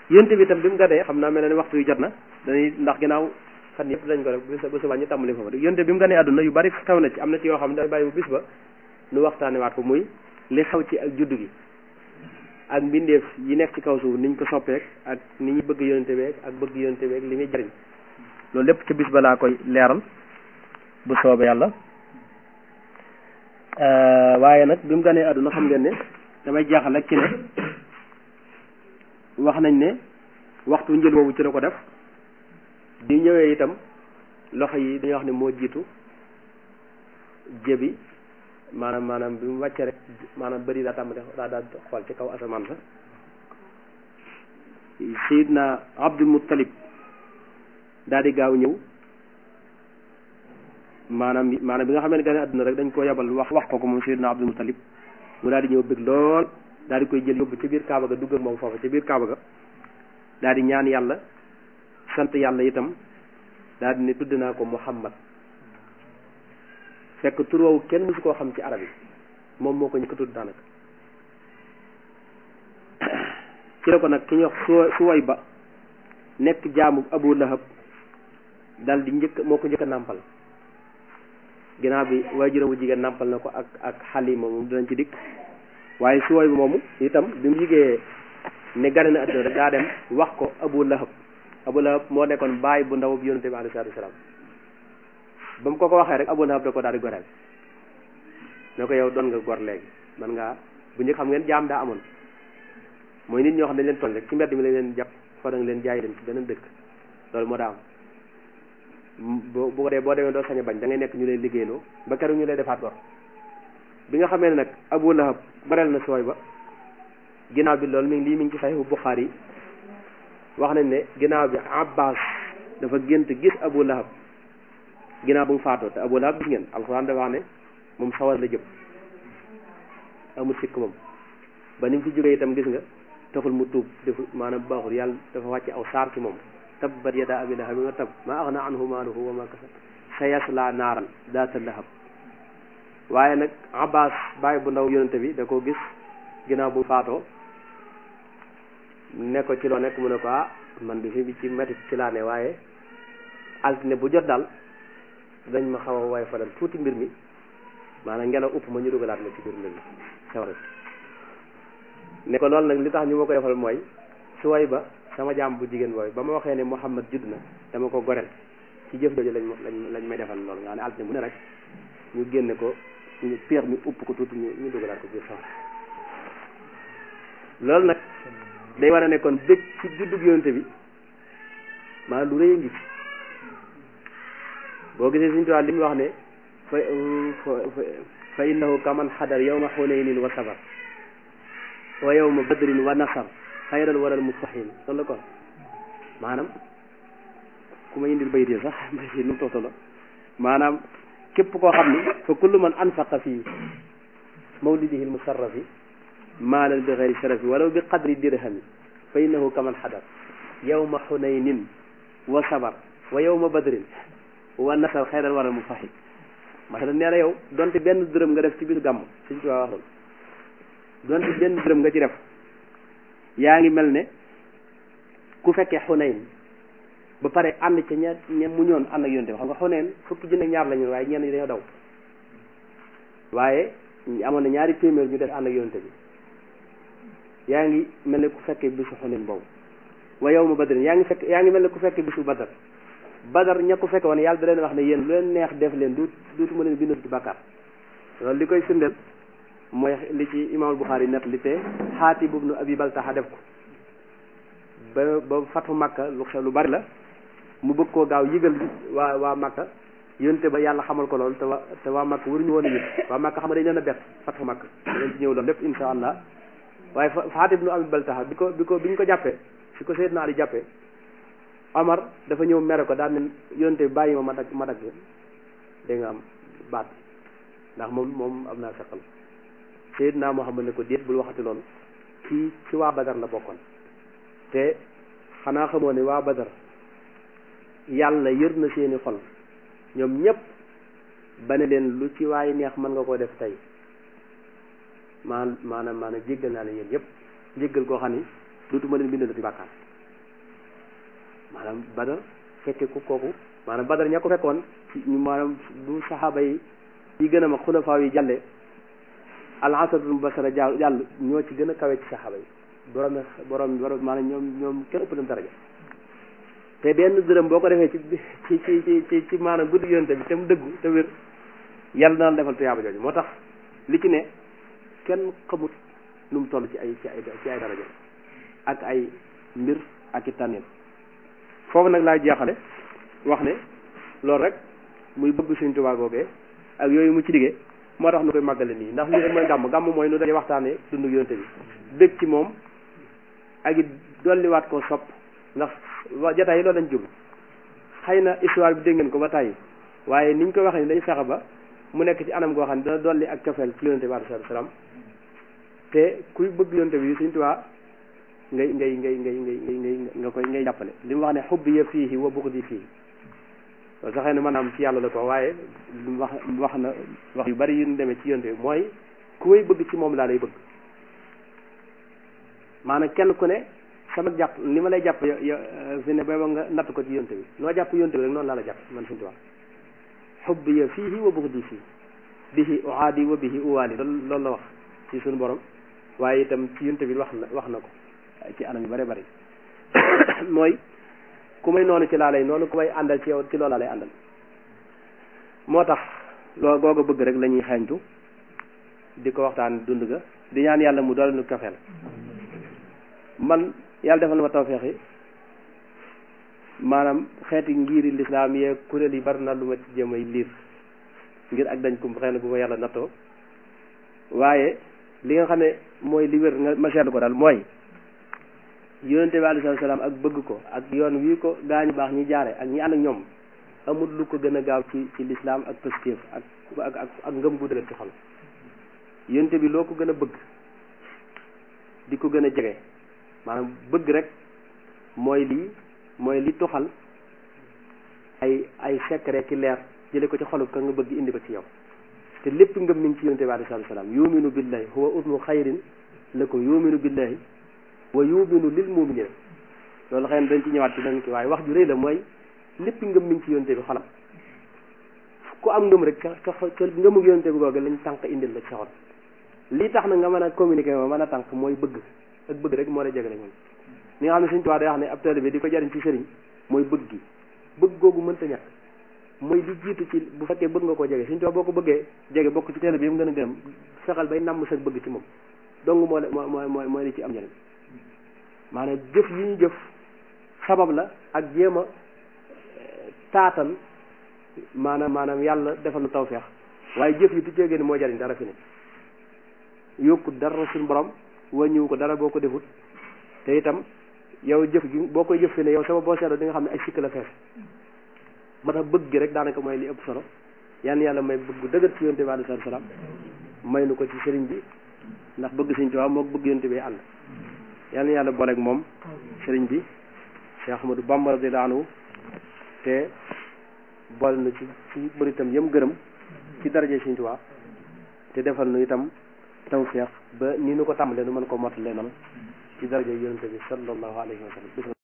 yonte bi itam bi mu gadee xam naa mel na ni waxtu yu jot na dañuy ndax ginnaaw fan yëpp dañ ko def ba subaa ñu tàmbali foofu yonte bi mu ganee àdduna yu bari xew na ci am na ci yoo xam ne day bàyyi bu bis ba nu waxtaane waat ko muy li xew ci ak juddu gi ak mbindeef yi nekk ci kaw suuf niñ ko soppeek ak ni ñu bëgg yonte beeg ak bëgg yonte beeg li muy jariñ loolu lépp ci bis ba laa koy leeral bu soobee yàlla waaye nag bi mu ganee àdduna xam ngeen ne damay jaaxal rek ci ne wax nañ ne waxtu njël woowu ci la ko def bi ñëwee itam loxo yi dañuy wax ne moo jiitu jébi maanaam maanaam bi mu wàccee rek maanaam bëri daa tàmbali daa daa xool ci kaw asamaan sa Seydina Abdul Muttalib daal di gaaw ñëw maanaam maanaam bi nga xam ne gane àdduna rek dañ ko yabal wax wax ko ko moom Seydina Abdul Muttalib mu daal di ñëw bëgg lool daal di koy jël yóbbu ci biir Kaaba ga dugg ak moom foofu ci biir Kaaba ga daal di ñaan yàlla sant yàlla itam daal di ne tudd naa ko Muhammad fekk tur woowu kenn mësu koo xam ci arab yi moom moo ko njëkk a tudd daanaka ci la ko nag ki ñuy wax su suway ba nekk jaamu Abu Lahab dal di njëkk moo ko njëkk a nàmpal ginnaaw bi waajuram bu jigéen nàmpal na ko ak ak Xalima moom dinañ ci dikk waaye suway ba moomu itam bi mu yigee ne gane na àdduna rek daa dem wax ko Abu Lahab Abu Lahab moo nekkoon baay bu ndaw bi yonente bi alayhi salaatu wasalaam ba mu ko ko waxee rek Abu Lahab da ko daal di goreel ne ko yow doon nga gor léegi man ngaa bu njëkk xam ngeen jaam daa amoon mooy nit ñoo xam ne dañ leen toll rek ci mbedd mi lañ leen jàpp fa da nga leen jaay dem ci beneen dëkk loolu moo daa am bu bu ko dee boo demee doo sañ a bañ da ngay nekk ñu lay liggéeyloo ba keroog ñu lay defaat gor bi nga xamee ne nag Abu Lahab goreel na sooy ba ginnaaw bi loolu mi ngi lii mi ngi ci Saxiixu Buxaari yi wax nañ ne ginnaaw bi Abbas dafa gént gis Abu Lahab ginnaaw bu mu faatoo te Abu Lahab gis ngeen alxuraan dafa wax ne moom sawar la jëm amul sikk moom ba ni mu fi jógee itam gis nga taxul mu tuub defu maanaam baaxul yàlla dafa wàcce aw saar ci moom tabbat yadaa abii lahabin wa tabb maa aghnaa anhu maaluhu wa maa kasab sayaslaa naaran daata lahab waaye nag Abbas bàyyi bu ndaw yonente bi da ko gis ginnaaw bu mu faatoo ne ko ci loo nekk mu ne ko ah man bi fi bi ci métti ci laa ne waaye altine bu jot daal dañ ma xaw a way falal tuuti mbir mi maanaam ngelaw upp ma ñu dugalaat ma ci biir mbir mi sawara ne ko loolu nag li tax ñu ma ko defal mooy su way ba sama jaam bu jigéen booy ba ma waxee ne Muhammad judd na dama ko goreel ci jëf jooju lañ lañ lañ may defal loolu nga xam ne altine bu ne rek ñu génne ko ñu peex mi upp ko tuuti ñu ñu dugalaat ko biir sawara loolu nag day war a ne kon bëgg ci juddug yonente bi maanaam lu rëy a ngi ci boo gisee suñu tubaab li mu wax ne fa fa innahu kaman xadar yawma xunaynin wa sabar wa yawma badrin wa nasar xayral waral mustahin loolu la kon maanaam ku ma indil bayit yi sax nu mu tootalo maanaam képp koo xam ni fa kullu man anfaqa fii mawlidihi almusarrafi maalan bi xayri sharafi walaw bi qadri dirhami fa innahu kaman xadar yawma xunaynin wa sabar wa yawma badrin wa nasar xayral waral mustahin masala nee na yow donte benn dërëm nga def ci bisu gàmm suñ ci waa waxul donte benn dërëm nga ci def yaa ngi mel ne ku fekkee xunayn ba pare ànd ca ña ña mu ñoon ànd ak yonte bi xam nga xunayn fukki junne ñaar lañu waaye ñenn ñi dañoo daw waaye amoon na ñaari téeméer ñu def ànd ak yonte bi yaa ngi mel ne ku fekkee bisu xunayn boobu wa yow ma badrin yaa ngi fekk yaa ngi mel ne ku fekkee bisu badar badar ña ko fekke woon yàlla da leen wax ne yéen lu leen neex def leen du duutuma leen bindal ci bàkkaar loolu li koy firndeel mooy li ci imaamul Buxaari net li te Xaatib ibnu Abi Baltaha def ko ba ba fatu Makka lu xew lu bari la mu bëgg koo gaaw yëgal waa waa Makka yonte ba yàlla xamal ko loolu te waa te waa Makka waruñu woon a yëg waa Makka xam nga dañ leen a bett fatu Makka dañ ci ñëw loolu lépp insha allah waaye Xaatib ibnu Abi Baltaha bi ko bi ko bi ñu ko jàppee fi ko Seydina Ali jàppee Omar dafa ñëw mere ko daal ne yonte bi bàyyi ma ma dagg ma dagg dégg nga am baat ndax moom moom am naa feqal Seydina Muhammad ne ko déet bul waxati loolu kii ci waa Badar la bokkoon te xanaa xamoo ne waa Badar yàlla yër na seeni xol ñoom ñépp ba ne leen lu ci waaye neex mën nga koo def tey maan maanaam maanaam jéggal naa leen yéen ñëpp jéggal koo xam ni dootuma leen bindal ci bàkkaar maanaam badar fekke ku kooku maanaam badar ña ko fekkoon ci ñu maanaam bu saxaaba yi yi gën a mag xulafaa yi jàlle al asratul mubashara jàll jàll ñoo ci gën a kawe ci saxaaba yi borom borom borom maanaam ñoom ñoom kenn ëpp leen daraja te benn dërëm boo ko defee ci ci ci ci ci ci maanaam guddi yonte bi te mu dëggu te wér yàlla dana defal tuyaaba jooju moo tax li ci ne kenn xamut nu mu toll ci ay ci ay ci ay daraja ak ay mbir ak i tànneel foofu nag laay jeexale wax ne loolu rek muy bëgg Sëñ Tuubaa googee ak yooyu mu ci diggee moo tax nu koy màggale nii ndax lii rek mooy gàmm gàmm mooy nu dañuy waxtaane dundu yonte bi bég ci moom ak it dolliwaat koo sopp ndax wa jataay yi loolu lañ jublu xëy na histoire bi dégg ngeen ko ba tàyyi waaye niñ ko waxee ni dañu fexe ba mu nekk ci anam goo xam ne dana dolli ak cofeel ci yonte bi alayhi salaam te kuy bëgg yonte bi Sëñ Tuubaa ngay ngay ngay ngay ngay ngay nga koy ngay jàppale li mu wax ne xubbi ya fiihi wa buxdi fiihi loolu sax xëy na maanaam ci yàlla la ko waaye wax wax na wax yu bari yu ñu demee ci yonte bi mooy ku may bëgg ci moom laa lay bëgg maanaam kenn ku ne sama jàpp li ma lay jàpp yo fi ne booba nga natt ko ci yonte bi noo jàpp yonte bi rek noonu laa la jàpp man Sëñ Tuubaa xubbi ya fiihi wa buxdi fiihi bihi uaadi wa bihi uwaali loolu loolu la wax ci suñu borom waaye itam ci yonte bi wax na wax na ko ci anam yu bari bari mooy ku may noonu ci laa lay noonu ku may àndal ci yow ci loolu laa lay àndal moo tax loolu googu bëgg rek la ñuy xeeñtu di ko waxtaan dund ga di ñaan yàlla mu doole nu kafeel man yàlla defal na ma tawfeex yi maanaam xeeti ngiri lislaam yee kuréel yi bari na lu ma ci jëm ay liir ngir ak dañ ko xëy na bu ma yàlla nattoo waaye li nga xam ne mooy li wér nga ma seetlu ko daal mooy yonente bi alayhi salaam ak bëgg ko ak yoon wii ko gaañu baax ñi jaare ak ñi ànd ak ñoom amul lu ko gën a gaaw ci ci lislaam ak positif ak ak ak ak ngëm gu dëgër ci xol yonente bi loo ko gën a bëgg di ko gën a jege maanaam bëgg rek mooy lii mooy li tuxal ay ay secret ki leer jële ko ci xolub ka nga bëgg indi ko ci yow te lépp ngëm mi ngi ci yonente bi alayhi salaam yuminu billahi huwa usnu xayrin lakum yuminu billahi wa yuminu lil muminina loolu xëy na dañ ci ñëwaat ci dañ ki waaye wax ju rëy la mooy lépp ngëm mi ngi ci yonte bi xolam ku am ngëm rek ca ca ngëmu yonte bi googu lañ tànk indil la ci sa xol lii tax na nga mën a communiquer ma mën a tànk mooy bëgg ak bëgg rek moo lay jegale moom li nga xam ne Sëñ Tuubaa day wax ne ab taalibe bi di ko jariñ ci sëriñ mooy bëgg gi bëgg googu mënta ñàkk mooy li jiitu ci bu fekkee bëgg nga koo jege Sëñ Tuubaa boo ko bëggee jege bokk ci taalibe bi mu gën a gërëm fexal bay namm sa bëgg ci moom dong moo moo mooy mooy li ci am njëriñ maanaam jëf yi ñu jëf sabab la ak jéem a taatan maanaam maanaam yàlla defal na tawfeex waaye jëf yi du jógee ni moo jariñ dara fi ne yokku dara suñu borom wàññiwu ko dara boo ko defut te itam yow jëf gi boo koy jëf fi ne yow sama boo seetloo di nga xam ne ay sikk la fees moo tax bëgg gi rek daanaka mooy li ëpp solo yan yàlla may bëgg dëgër ci yonte bi alayhi salaam may nu ko ci sëriñ bi ndax bëgg Sëriñ Tuubaa moo bëgg yonte bi ànd yal na yàlla booleeg moom sëriñ bi Cheikh Ahmadou Bamba radiyallahu anhu te boole na ci ci bëri itam yëm gërëm ci daraje Sëriñ Tuubaa te defal nu itam tawfeex ba ni nu ko tàmbalee nu mën ko mottalee noonu ci daraje yonente bi sallallahu alayhi wa sallam